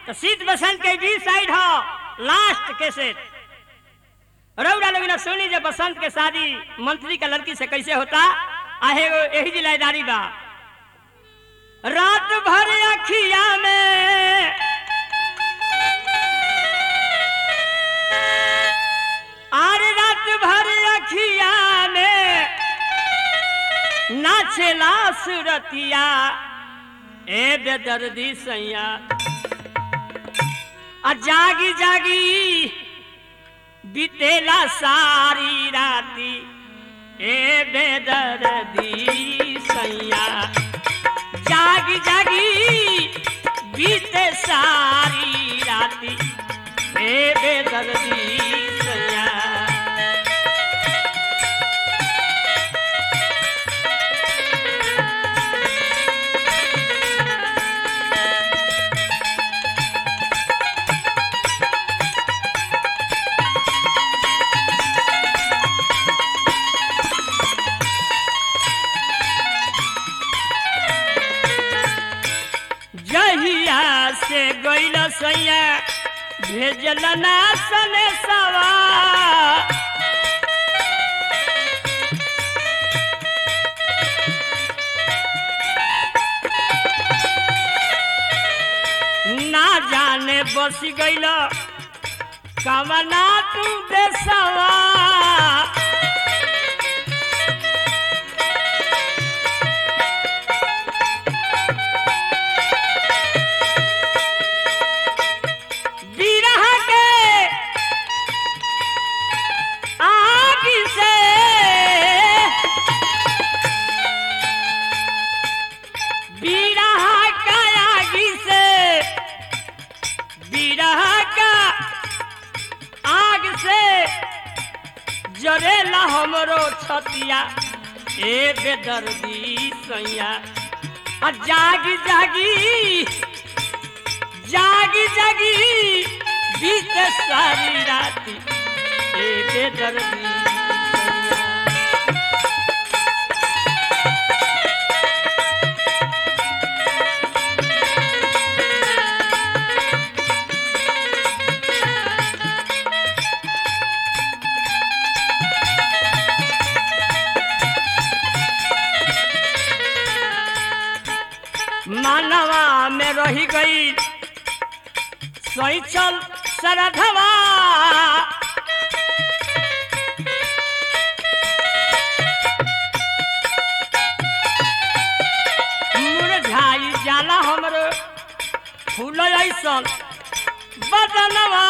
तो शीत बसंत के बी साइड हो लास्ट कैसेट रौरा लोग सुनी जब बसंत के शादी मंत्री का लड़की से कैसे होता आहे वो यही जिलादारी बा रात भर अखिया में आर रात भर अखिया में नाचेला सुरतिया ए बेदर्दी सैया आ जागी जागी बीतेला सारी राती ए बेदर्दी सैया जागी जागी बीते सारी राती ए बेदर्दी सैया जहिया से गइल सैया भेजल ना सने सवा ना जाने बस गइल कवना तू देसवा बिरह के आग से बिरह का आग से बिरह का आग से जरेला हमरो छतिया ए बेदर्दी सैया आ जागी जागी जागी जागी बीत सारी राती एक दर्दी मानवा में रही गई सोई चल सरधवा मुरझाई जाला हमरो फूल ऐसन बदनवा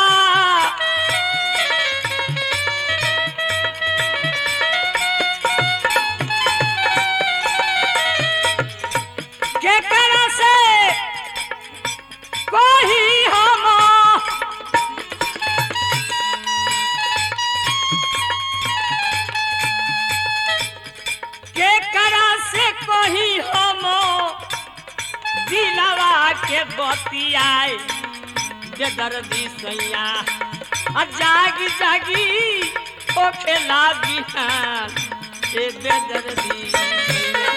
के करा से कोही हम के करा से कोही हम दिलवा के बतियाए बेदर्दी सैया आ जागी जागी ओ खेला बिहान ए बेदर्दी सैया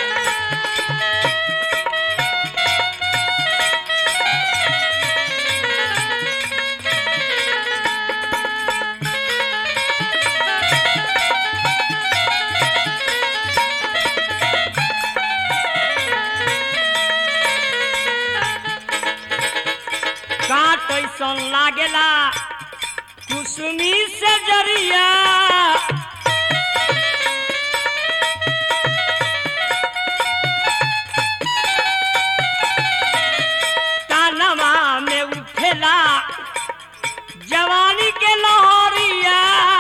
काट ऐसन लागेला कुसुमी से जरिया कानवा में उठेला जवानी के लहरिया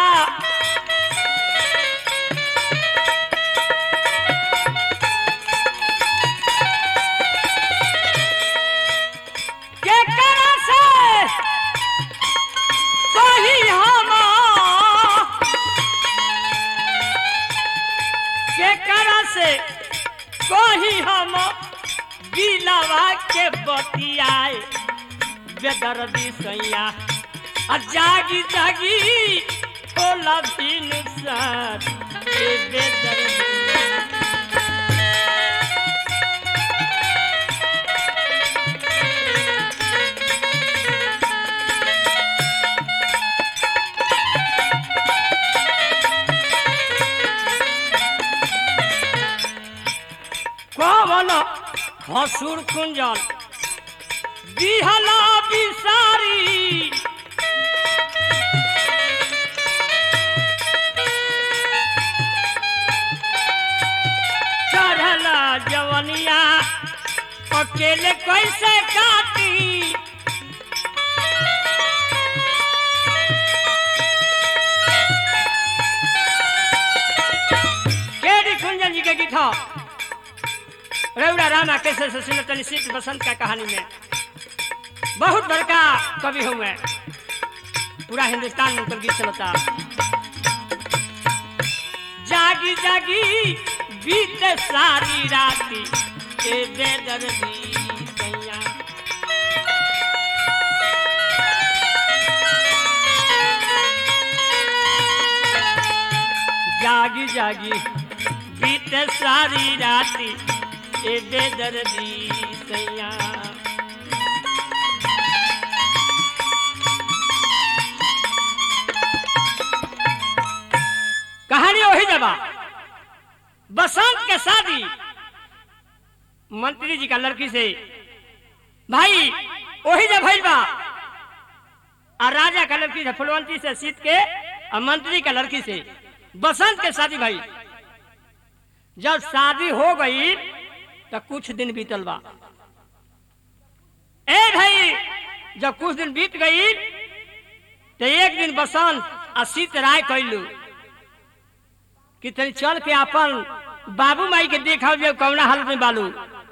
के करा से कही हम के करा से कही हम दिलवा के बतियाए बेदर्दी सैया आ जागी जागी होला भी नुकसान ए बेदर्दी भसुर कुंजल बिहला बिसारी चढ़ला जवनिया अकेले कैसे काटी केडी कुंजन जी के गीत हो रउरा रामा कैसे से सुनत तनी सीत बसंत का कहानी में बहुत बड़का कवि हूँ मैं पूरा हिंदुस्तान में उनकर गीत चलता जागी जागी बीते सारी राती ए बेदर्दी सैया जागी जागी बीते सारी राती ए बेदर्दी सैया कहानी वही जबा बसंत के शादी मंत्री जी का लड़की से भाई वही जब भइल बा और राजा का लड़की से फुलवंती से सीत के और मंत्री का लड़की से बसंत के शादी भाई जब शादी हो गई तो कुछ दिन बीतल बा ए भाई जब कुछ दिन बीत गई तो एक दिन बसंत आ सीत राय कैलू कि तनी चल के अपन बाबू माई के देखा जे कौना हालत में बालू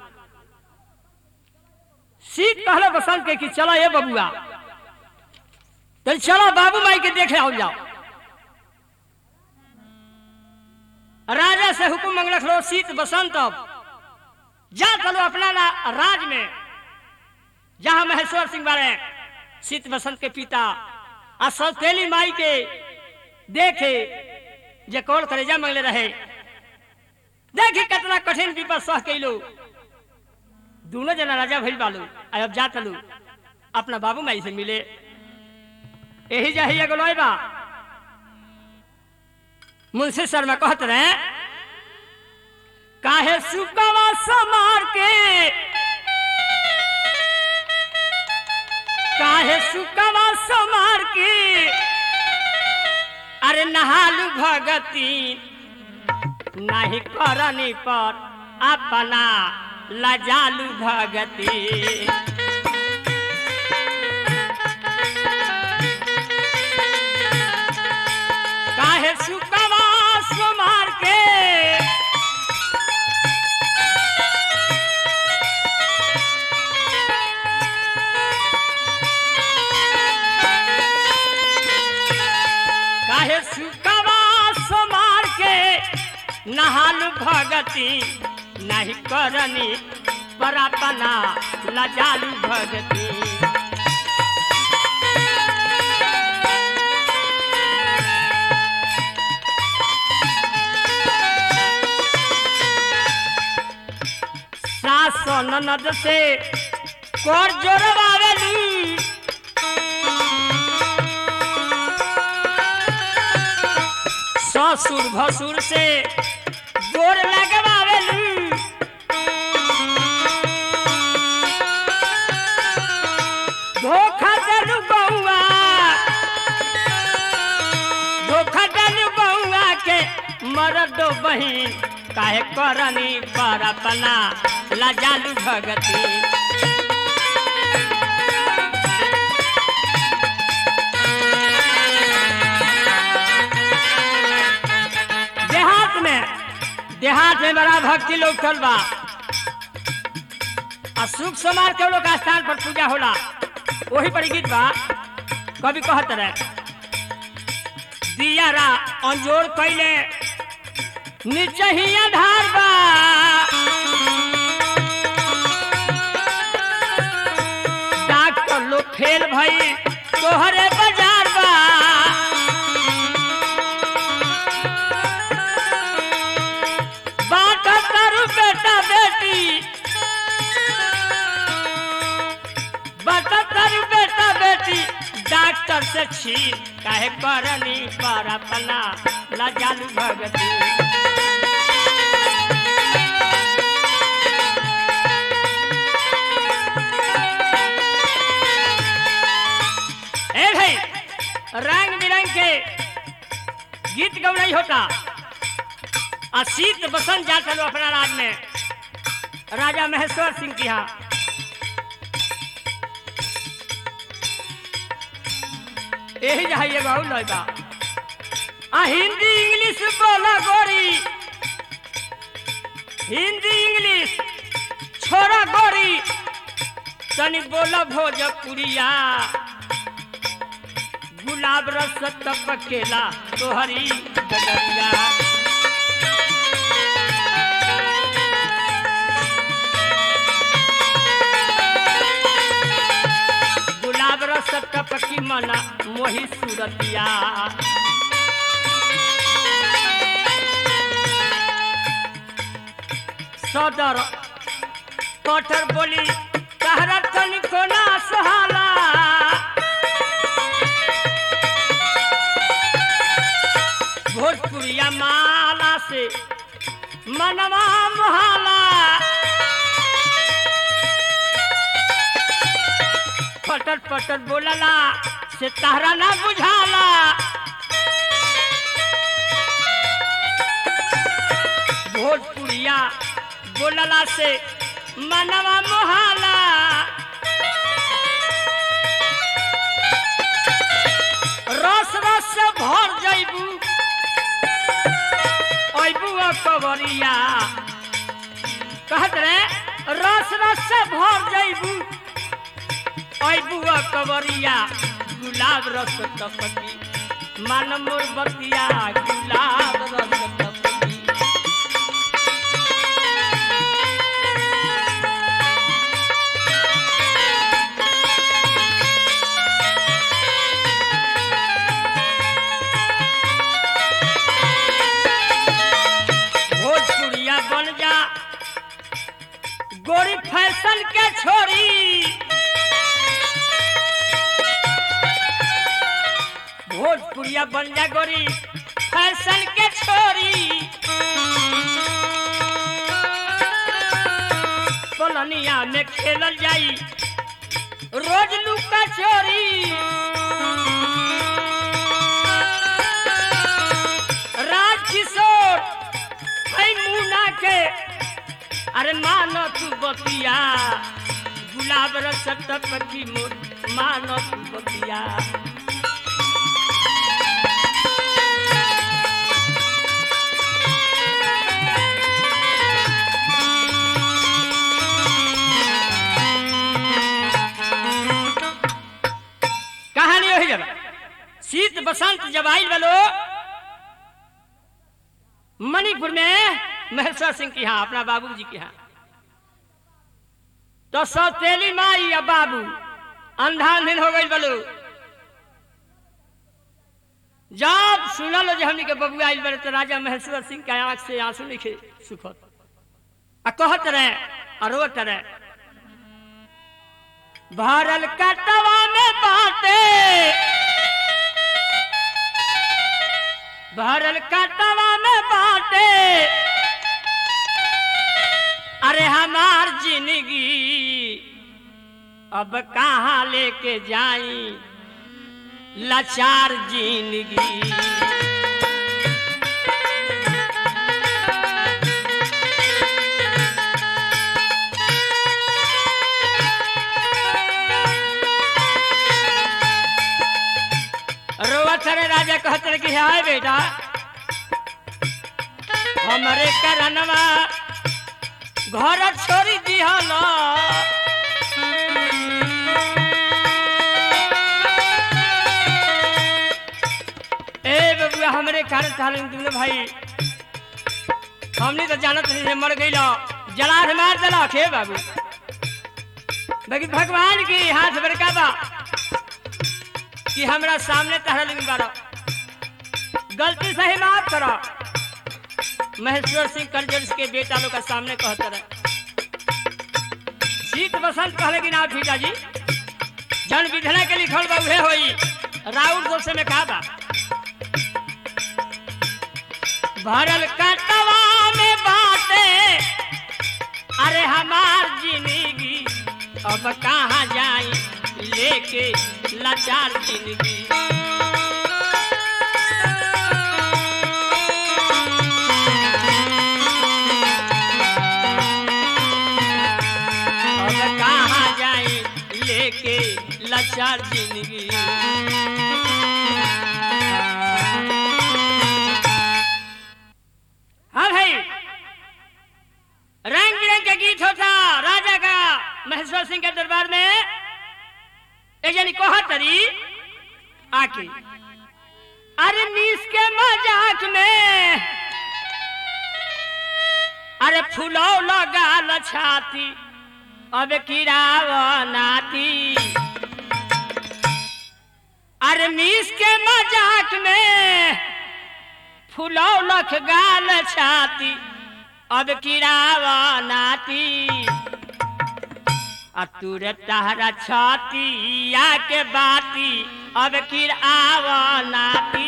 सीत कहलो बसंत के कि चलो ये बबुआ तनी चलो बाबू माई के देखे आओ जाओ राजा से हुकुम मंगलक लो सीत बसंत अब जा चलो अपना रा- राज में जहां महेश्वर सिंह बारे सीत बसंत के पिता आ सौतेली माई के देखे जे कौन करेजा मंगले रहे देखी कितना कठिन विपद सह कैलो दोनों जना राजा भइल बालू आ अब जा तलू अपना बाबू माई से मिले यही जा एगो लोई बा मुंशी शर्मा कहत रहे काहे सुकवा समार के काहे सुकवा समार के अरे नहालू भगती नहीं करनी पर अपना लजालू भगती काहे सुकवा समार के काहे सुकवा समार के नहालू भगती नहीं करनी पर अपना लजालू भगती सास ननद से कर जोरवावेली ससुर भसुर से गोर लगवावेली धोखा देलू बउआ धोखा देलू बउआ के मरदो बहिन काहे करनी पर अपना लजालू भगती देहात में देहात में बड़ा भक्ति लोग चल बा आ सुख समाज के लोग स्थान पर पूजा होला वही पर गीत बा कभी कहत रहे दियारा अंजोर कैले नीचे ही आधार बा डॉक्टर लोग फेल भई तोहरे बाजार बा बात करू बेटा बेटी बात करू बेटा बेटी डॉक्टर से छीन काहे करनी पर अपना लजालू भगती गैंग के गीत गौड़ई होता आ शीत बसंत जा चलो अपना राज में राजा महेश्वर सिंह के यहाँ यही जहाँ ये बाबू लौटा आ हिंदी इंग्लिश बोला गोरी हिंदी इंग्लिश छोरा गोरी तनी बोला भोजपुरिया गुलाब रस तपकेला तोहरी गजरिया गुलाब रस टपकी मना मोही सूरतिया सदर कठर बोली कहरा तनिको ना सहाला भोजपुरिया माला से मनवा मोहाला पटर पटर बोलला से तहरा ना बुझाला भोजपुरिया बोलला से मनवा मोहाला रस रस से भर जैबू अबू कबरिया कहत रे रस रस से भर जैबू बुआ कवरिया गुलाब रस टपकी मन मोर बतिया गुलाब रस टपकी भोजपुरिया बन जा गोरी फैशन के छोरी भोजपुरिया बन जा गोरी फैशन के छोरी पलनिया में खेलल जाई रोज लुका चोरी राजकिशोर है मुना के अरे मानो तू बतिया गुलाब रस टपकी मोर मानो तू बतिया कहानी वही जब शीत बसंत जब आई बोलो मणिपुर में महेश्वर सिंह के यहाँ अपना बाबू जी के यहाँ तो सौतेली माई या बाबू अंधा अंधीन हो गई बोलो जब सुनल जो हमनी के बबुआ आइल बड़े तो राजा महेश्वर सिंह के आंख से आंसू लिखे सुखत आ कहत रहे आ रोत रहे भरल कटवा में बाटे भरल कटवा में बाटे अरे हमार जिंदगी अब कहाँ लेके जाई लाचार जिंदगी रोवत रे राजा कहत रहे कि हाय बेटा हमरे करनवा घर छोड़ी दिहल ए बबुआ हमरे घर थालन तुमने भाई हमने तो जानत नहीं से मर गई जला से मार दिला खे बाबू लेकिन भगवान की हाथ बड़का बा कि हमरा सामने तहरा लिंग बारो गलती से ही माफ करो महेश्वर सिंह करजन के बेटा लोग का सामने कहते रहे शीत बसंत कहले कि ना भीजा जी जन विधना के लिखल बा उहे होई राउर दोष में कहा बा भरल कटवा में बाटे अरे हमार जिंदगी अब कहाँ जाई लेके लाचार जिंदगी जिए के लाचार जिंदगी हाँ भाई रंग बिरंग का गीत होता राजा का महेश्वर सिंह के दरबार में एक जनी कोहा तरी आके अरे मीस के मजाक में अरे फुलौ लगाल छाती अब किराव नाती अरे मीस के मजाक में फुलौ लख गाल छाती अब किराव नाती आ तुर तहरा छाती या के बाती अब किराव नाती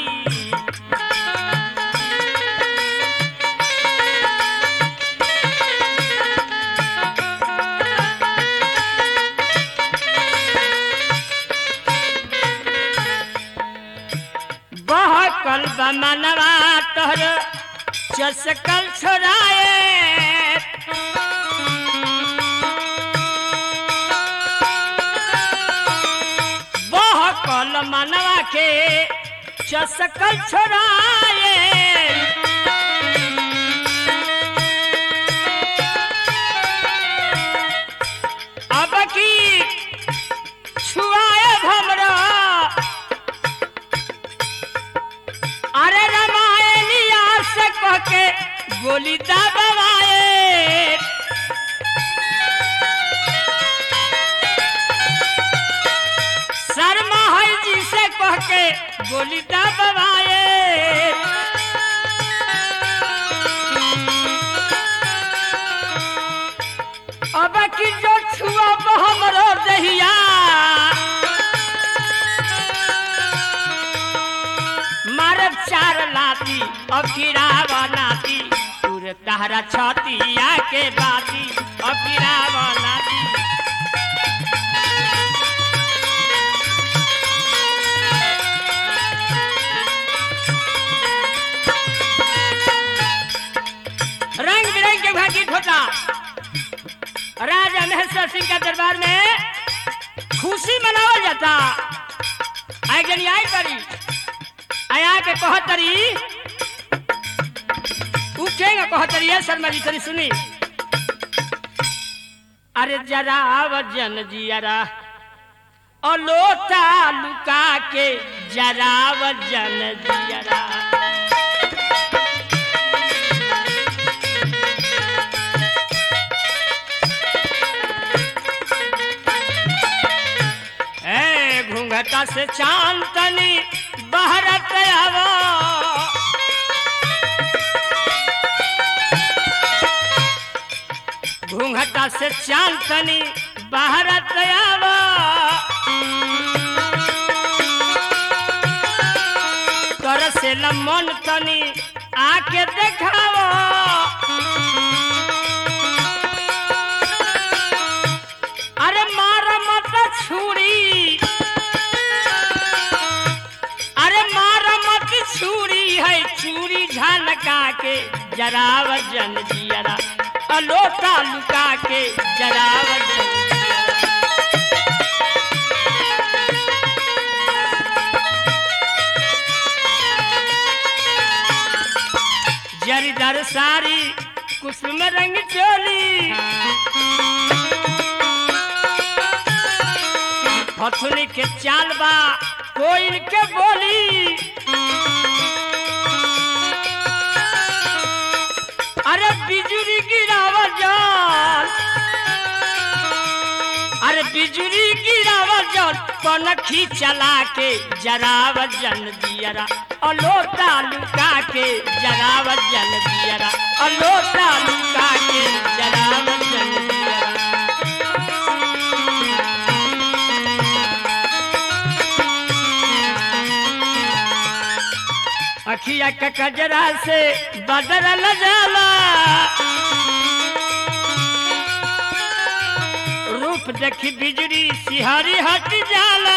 बहकल बमनवा तोहर चसकल छोड़ाए बहकल मनवा के चसकल छोड़ाए अब की छुआए भमरा अरे रामायणिया से कह के गोली दबाए शर्मा है जी से कह के गोली दबाए अब की जो छुआ हमरो दहिया मारब चार लाती अफिराव नाती तुर तहरा छतिया के बाती अफिराव नाती रंग बिरंग के भागी ठोटा राजा महेश्वर सिंह का दरबार में खुशी मनावल जाता आई जनी आई करी आया के कहतरी उठेगा कहतरी है शर्मा जी तरी सुनी अरे जरा वजन जियरा और लोटा लुका के जरा वजन जियरा ए घूंघटा से चांदनी बहरत आवो घूंघटा से चांदनी बहरत आवो कर से मन तनी आके देखावो अरे मार मत छुरी अरे मार मत छुरी है चूरी झलका के जराव जन जियरा अलोटा लुका के जराव जन जियरा। जरीदार साड़ी कुसुम रंग चोली हथुनी के चाल बा कोयल के बोली अरे बिजुली गिरावा जान अरे बिजुली गिरावा जान पनखी चला के जराव जन दियरा अलोटा लुका के जराव जन दियरा अलोटा लुका के जराव जन दियरा अखिया के कजरा से बदल जाला रूप देखी बिजली सिहरी हट जाला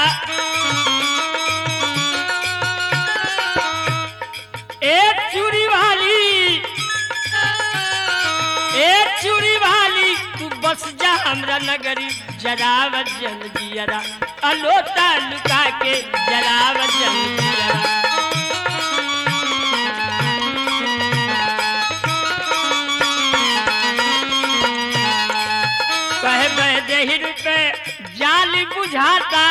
एक चूड़ी वाली एक चूड़ी वाली तू बस जा हमरा नगरी जराव जन जियरा अलोता लुका के जराव जन जियरा कहे बह देही रुपए जाल बुझाता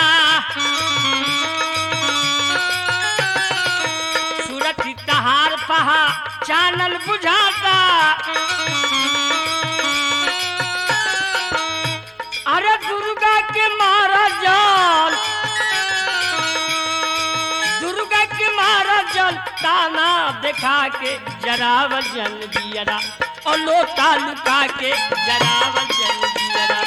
सूरत तहार पहा चानल बुझाता अरे दुर्गा के मारा जल दुर्गा के मारा जल ताना दिखा के जरावल जल दियरा और लोटा लुका के जरावल जल दियरा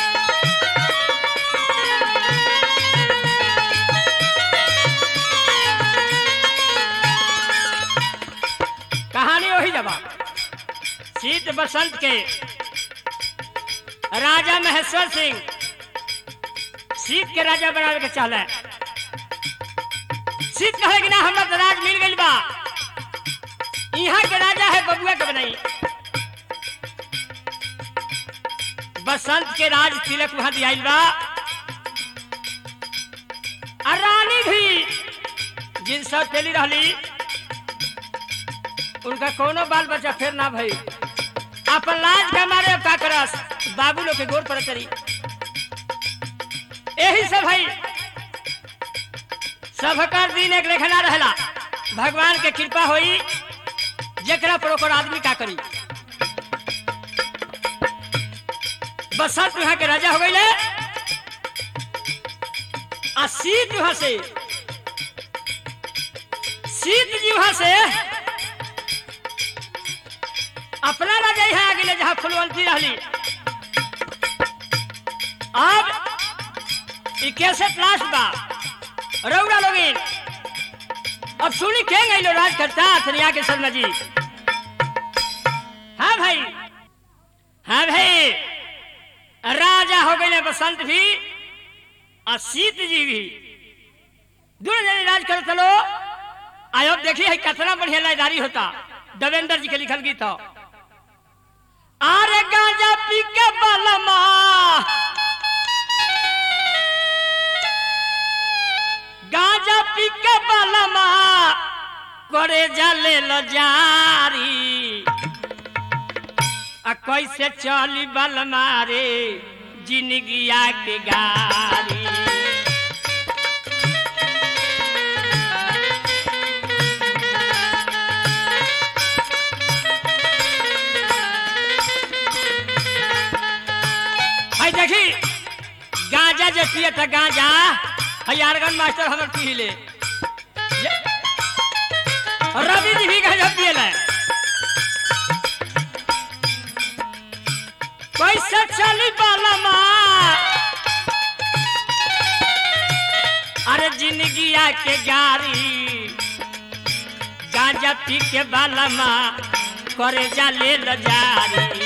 कहानी वही जबा शीत बसंत के राजा महेश्वर सिंह शीत के राजा बनावे के चाहले शीत कहे कि ना हमरा तो राज मिल गइल बा यहाँ के राजा है बबुआ के बनाई बसंत के राज तिलक वहां दियाइल बा और रानी भी जिन सब चली रहली उनका कोनो बाल बच्चा फिर ना भई अपन लाज के मारे का करस बाबू लोग के गोर पर करी यही सब है सबकर दिन एक लेखना रहला भगवान के कृपा होई जकरा पर ओकर आदमी का करी बसंत यहाँ के राजा हो गई आ शीत वहां से शीत जी वहां से अपना राजा यहाँ आगे ले जहाँ फुलवंती रहली अब ई कैसे क्लास बा रउरा लोगिन अब सुनी के गई लो राज करता थनिया के शर्मा जी हाँ भाई हाँ भाई राजा हो गए बसंत भी और शीत जी भी दोनों जने राज कर चलो आयो देखिए है कितना बढ़िया लाइदारी होता देवेंद्र जी के लिखल गीत हो आरे गांजा पी के बलमा गांजा पी के बलमा करे जले ल जारी आ कैसे चली बलमा रे जिंदगिया के गारी भाई देखी गांजा जे पिए था गांजा हजारगन मास्टर हमर पी ले ये- रवि जी भी गांजा पिए ले कैसे चली बालमा अरे जिंदगिया के गारी गांजा पी के बालमा करे जा ले ल जारी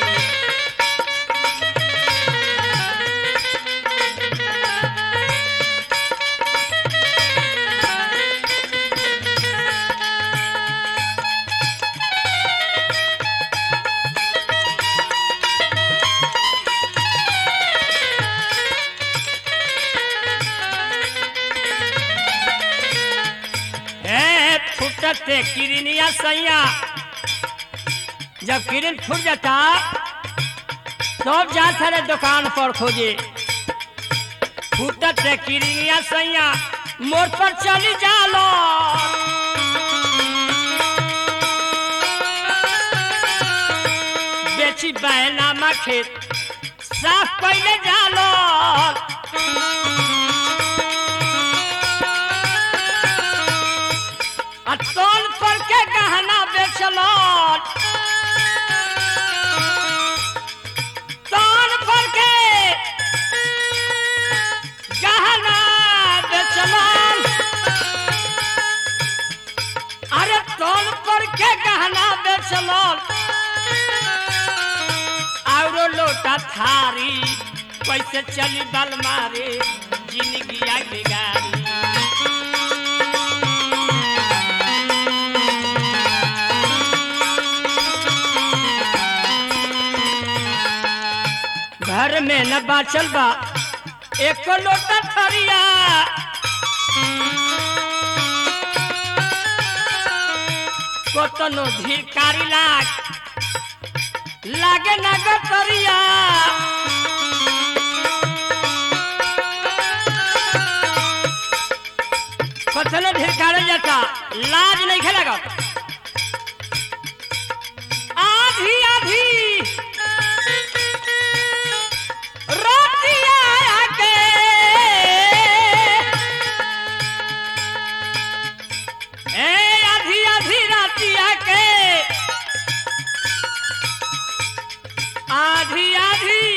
ए फुटते किरनिया सैया जब किरण फूट जाता तब जाते रहे दुकान पर खोजे फुटते किरनिया सैया मोड़ पर चली जालो बेची बैनामा खेत साफ पहले जालो आ तोल पर के गहना बेचलो तोल पर के गहना बेचलो अरे तोल पर के गहना बेचलो औरो लोटा थारी कैसे चली बल मारे जिंदगी आगे गाड़ी घर में न बाचल बा एक लोटा थरिया कतनो धिकारी लाग लागे ना गतरिया कतनो धिकारी जाता लाज नहीं खेलेगा आधी आधी रोटिया के ए आधी आधी रातिया के आधी आधी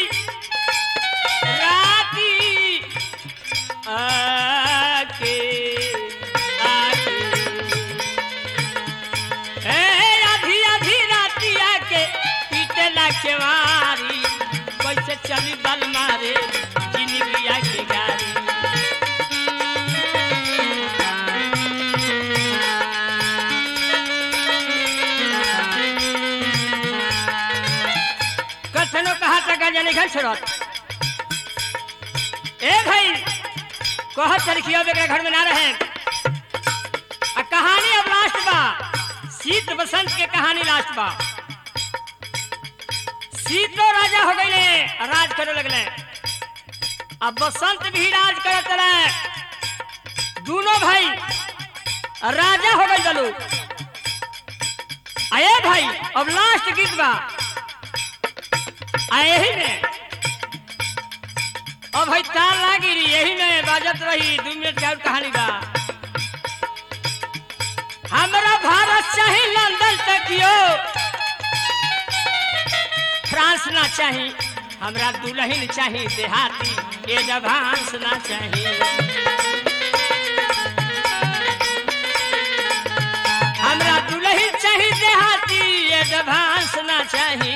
राती आके आके ए आधी आधी रातिया के पीटे ला केवारी कैसे चली बल मारे जिंदगिया के गाड़ी कथनो कहा तक जाने घर छोड़त ए भाई कहत तरीकिया बेकरा घर में ना रहे आ कहानी अब लास्ट बा शीत बसंत के कहानी लास्ट बा शीतो राजा हो गईले राज करे लगले अब बसंत भी राज करत रहे दोनों भाई राजा हो गई गलू आए भाई अब लास्ट गीत बा आ यही में अब भाई तार लागी रही यही में बाजत रही दू मिनट का और कहानी बा हमरा भारत चाहे लंदन तक यो फ्रांस ना चाही हमरा दुल्हन चाही देहाती ये जभांस ना चाही हमरा दुल्हन चाही देहाती ये जभांस ना चाही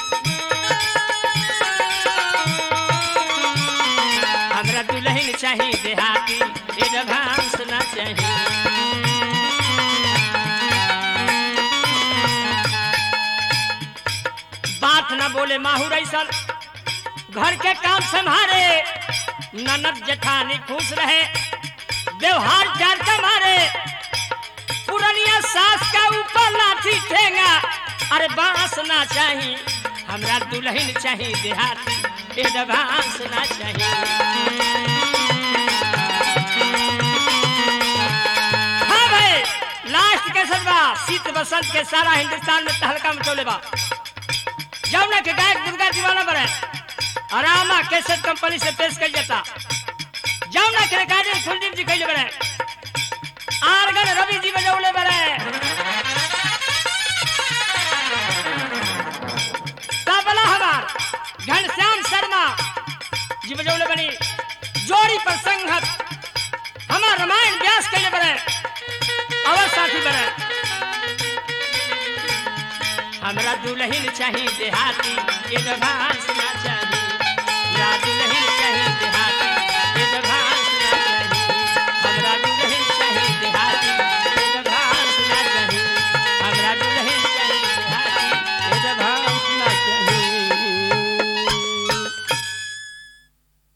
हमरा दुल्हन चाही देहाती ये जभांस ना चाही बात न बोले माहूर ऐसा घर के काम संभाले ननद जेठानी खुश रहे व्यवहार चार का मारे पुरनिया सास का ऊपर लाठी ठेंगा अरे बांस ना चाही हमरा दुल्हन चाही देहाती ए बांस ना चाही हाँ भाई लास्ट के सदबा शीत बसंत के सारा हिंदुस्तान में तहलका मचौले बा जमुना के गायक दुर्गा दीवाना बने आरामा कैसेट कंपनी से पेश कर जाता जमुना के रिकॉर्डिंग कुलदीप जी कैले बने आरगन रवि जी बजौले बने तबला हमार घनश्याम शर्मा जी बजौले बनी जोड़ी पर संघत हमार रामायण व्यास कैले बने अवर साथी बने हमरा दुल्हन चाही देहाती ये भांस ना चाही या दुल्हन